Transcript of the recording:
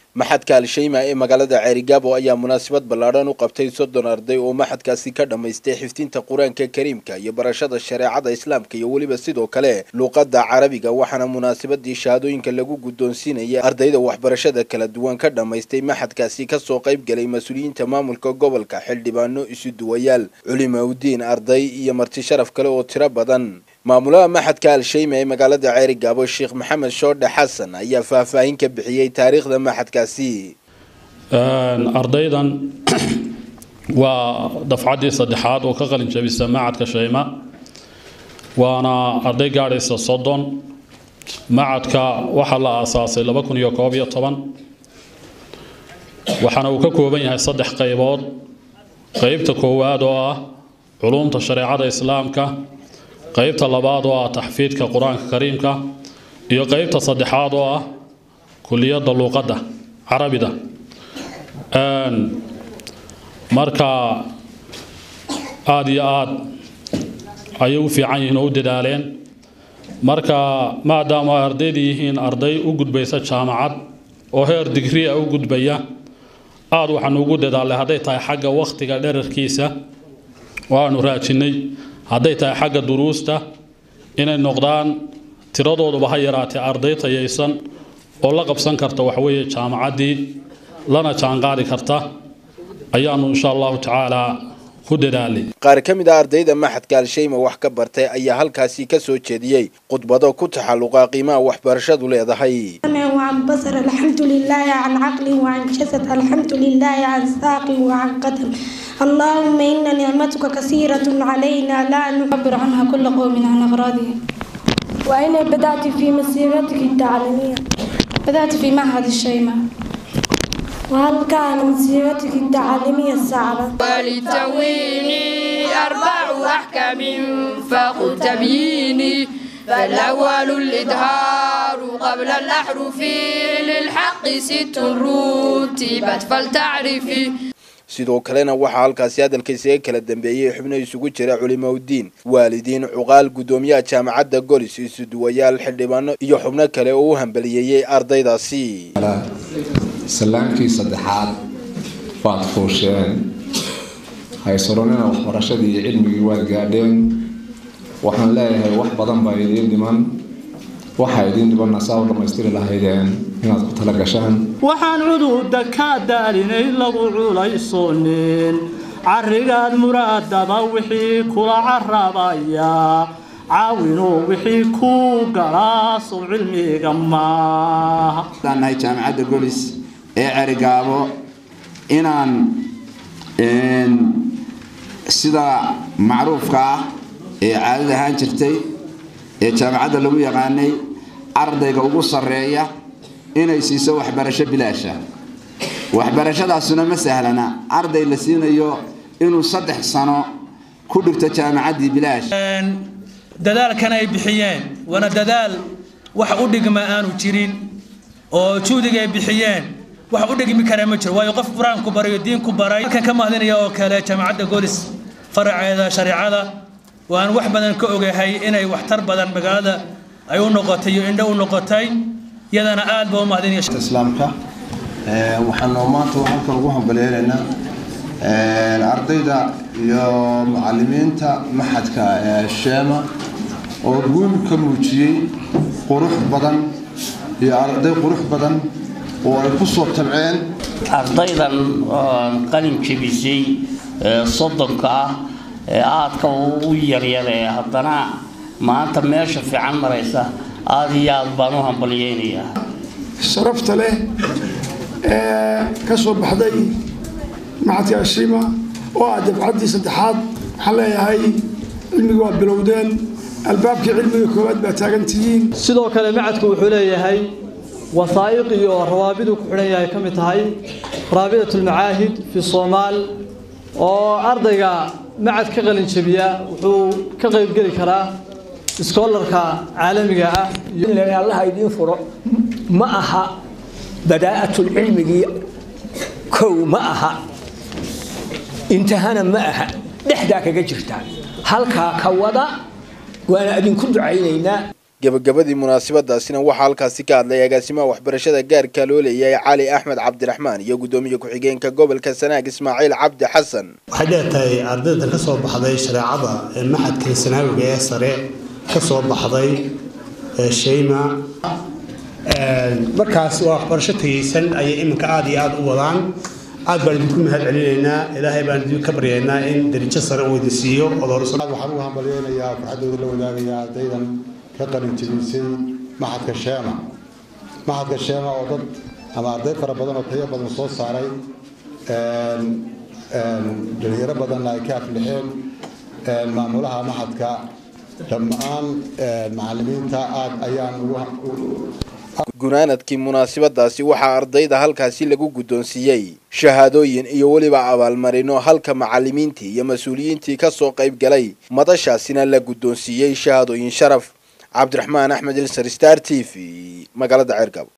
maxadka al-shayma ee magaalada ceerigaabo ayaa munaasabad ballaadhan u qabtay soddon arday oo maxadkaasi ka dhammaystay xifdinta qur-aanka kariimka iyo barashada shareecada islaamka iyo weliba sidoo kale luuqadda carabiga waxaana munaasabadii shahaadooyinka lagu guddoonsiinayay ardayda waxbarashada kala duwan ka dhammaystay maxadkaasi kasoo qayb galay mas-uuliyiinta maamulka gobolka xildhibaano isu duwayaal culimaudiin arday iyo marti sharaf kale oo tiro badan maamulaha maxadka al-shayma ee magaalada ceerigaabo sheekh maxamed shoodhe xasan ayaa faahfaahin ka bixiyey taariikhda maxadkaasi ardaydan waa dafcaddii saddexaad oo ka qalin jabisa macadka shayma waana arday gaadhaysa soddon macadka waxaa la aasaasay laba kun iyo koob iyo toban waxaana uu ka kooban yahay saddex qaybood qeybta koowaad oo ah culumta shareecada islaamka qaybta labaad oo ah taxfiidka qur-aanka kariimka iyo qaybta saddexaad oo ah kuliyadda luuqadda carabida marka aada iyo aada ayay u fiican yihiin oo u dadaaleen marka maadaama ay ardayda yihiin arday u gudbaysa jaamacad oo heer digriya u gudbaya aada waxaanu ugu dadaalnay hadday tahay xagga wakhtiga dherarkiisa waanu raajinnay hadday tahay xagga duruusta inay noqdaan tiradooduba ha yaraatee arday tayaysan oo la qabsan karta waxweeye jaamacaddii lana jaanqaadi karta ayaanu insha allahu tacaala ku dadaalay qaar ka mid a ardayda maxadka al-shayma wax ka bartay ayaa halkaasi ka soo jeediyey khudbado ku taxalluqa qiimaha waxbarashadu leedahay وعن بصر الحمد لله عن عقل وعن جسد الحمد لله عن ساق وعن قدم اللهم إن نعمتك كثيرة علينا لا نعبر عنها كل قوم عن أغراضهم وأين بدأت في مسيرتك التعليمية؟ بدأت في معهد الشيماء وهل كان مسيرتك التعليمية صعبة؟ ولتويني أربع أحكام فقل تبييني فالأول الإظهار قبل الأحرف للحق ست رتبت فلتعرفي sidoo kalena waxaa halkaasi hadalkaysaga kala dambeeyey xubno isugu jira culimaudiin waalidiin cuqaal guddoomiyaha jaamacadda golis isuduwayaal xildhibaano iyo xubno kale oo u hambaliyeeyey ardaydaasi salaankii saddexaad waad fuusheen haysaronina waxbarashadii iyo cilmigii waad gaadheen waxaan leeyahay wax badan baa idiin dhiman waxaa idiin dhibanna saa u dhammaystiri lahaydeen inaad ku tala gashaan waxaan cududa kaa daalinay lagu culaysoonin carrigaad muraadaba wixii kula carabaya caawinuu wixii ku galaa sow cilmiga maaha nahay jaamacadda golis ee cerigaabo inaan sida macruufka ah ee caadada ahaan jirtay ee jaamacadda lagu yaqaanay ardayga ugu sarreeya inay siiso waxbarasho bilaasha waxbarashadaasuna ma sahlana arday la siinayo inuu saddex sano ku dhigto jaamacaddii bilaash dadaalkan ay bixiyeen waana dadaal wax u dhigma aanu jirin oo juhdiga ay bixiyeen wax u dhigmi kara ma jiro waayo qof qur-aanku barayo diinku baray halkan ka mahadinaya oo kale jaamacadda golis faraceeda shareecada waan wax badan ka ogahay inay waxtar badan magaalada ay u noqotay iyo indho u noqotay iyadana aad baa u mahadinaya islaamka waxaanu maanta halkan ugu hambalyeelaynaa ardayda iyo macalimiinta maxadka sheema oo guul ka muujiyey qurux badan iyo arday qurux badan oo ay ku soo tabceen ardaydan qalin jebisay soddonka ah ee aadka u yaryaree haddana maanta meesha fiican maraysa aada iyo aad baan u hambalyeynayaa sharafta leh ee ka soo baxday maxadka ashima oo ah dabcaddii saddexaad waxaan leeyahay cilmiga waa bilowdeen albaabkii cilmiga koowaad baa taagan tihiin sidoo kale macadku wuxuu leeyahay wasaa'iq iyo rawaabiduu ku xidhan yahay ka mid tahay raabidat ulmacaahid fi soomaal oo ardayga macad ka qalin jabiya wuxuu ka qaybgeli karaa iskoolarka caalamiga ah allaha idiin furo ma aha badaa'atulcilmigii kow ma aha intahana ma aha dhexdaa kaga jirtaa halkaa ka wada waana idinku ducaynaynaa gebagabadii munaasabadaasina waxaa halkaasi ka hadlay agaasimaha waxbarashada gaarka loo leeyahay cali axmed cabdiraxmaan iyo guddoomiye ku-xigeenka gobolka sanaag ismaaciil cabdi xasan waxay dheertahay ardayda ka soo baxday shareecada ee maxadka sanaawiga ee sare ka soo baxday shayma markaas waa waxbarasho tegeysan ayay iminka aada iyo aada u wadaan aad baan idinku mahad celinaynaa ilaahay baan idin ka baryaynaa in darijo sare uu idin siiyo waxaan ugu hambalyeynayaa farxaddooda la wadaagaya ardaydan ka qalin jebisay maxadka sheema maxadka sheema oo dad ama arday fara badan oo tayo badan soo saaray dhalinyaro badanna ay ka aflixeen maamulaha maxadka dhammaan macalimiinta aad ayaan gunaanadkii munaasabadaasi waxaa ardayda halkaasi lagu guddoonsiiyey shahaadooyin iyo weliba abaalmarino halka macalimiintii iyo mas-uuliyiintii ka soo qayb galay madashaasina la guddoonsiiyey shahaadooyin sharaf cabdiraxmaan axmed ilsar star t v magaalada ceergabo